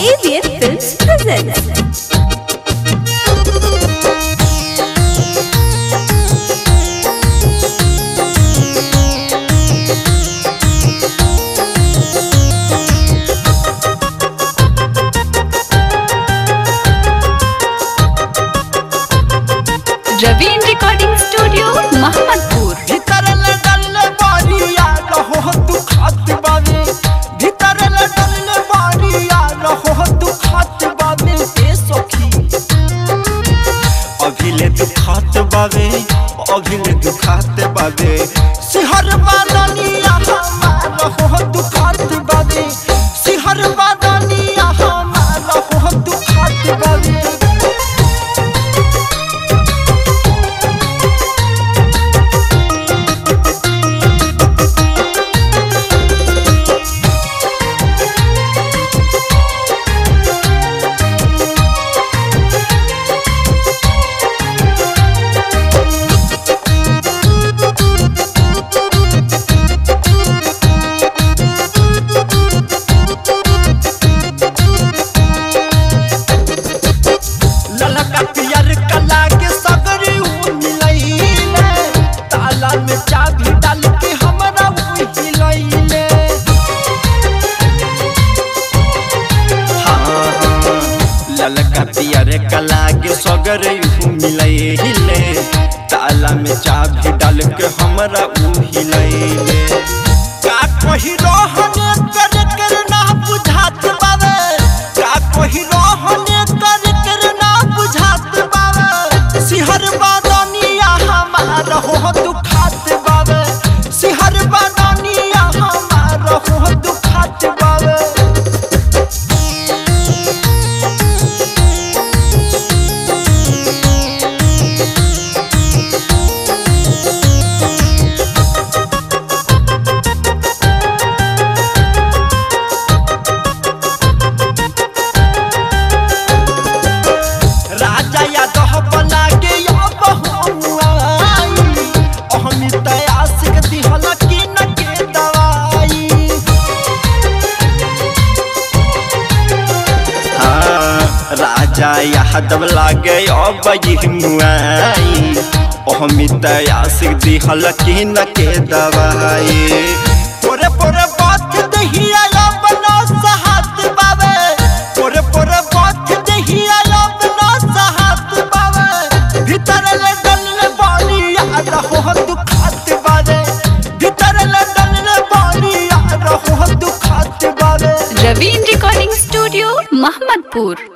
AVF Films presents. Raveen Recording Studio, Mahamadpur. भीतर लडल बारिया रहो दुखत बावे भीतर लडल बारिया रहो दुखत बावे ए सखी अभिले दुखत बावे अभिले दुखत बावे सिहर बादनिया हमार रहो दुखत बावे सिहर बादनिया हमार रहो दुखत बावे ललका पियर कला के सगरी ऊ मिलैले ताला में चाबी डाल के हमरा ऊ हिलैले ललका पियर कला के सगरी ऊ मिलैले ताला में चाबी डाल के हमरा ऊ हिलैले का कही रहने कर कर ना बुझात बावे का कही रहने कर कर ना बुझात बावे सिहर बादनिया हमार हो दुखात बावे सिहर बादनिया हमार हो दुखात बावे राजा यादव बना के या बहुआई अहमित आशिक दिहल की न के दवाई हाँ, राजा यादव लागे अब यही मुआई अहमित आशिक दिहल की न के दवाई पोरे पोरे बात दहिया बना सहात बावे पोरे पोरे बात दहिया बना सहात बावे भीतर ले डल बानी आ रहो दुखात बावे भीतर ले डल बानी आ रहो दुखात बावे Raveen Recording Studio, Mahamadpur.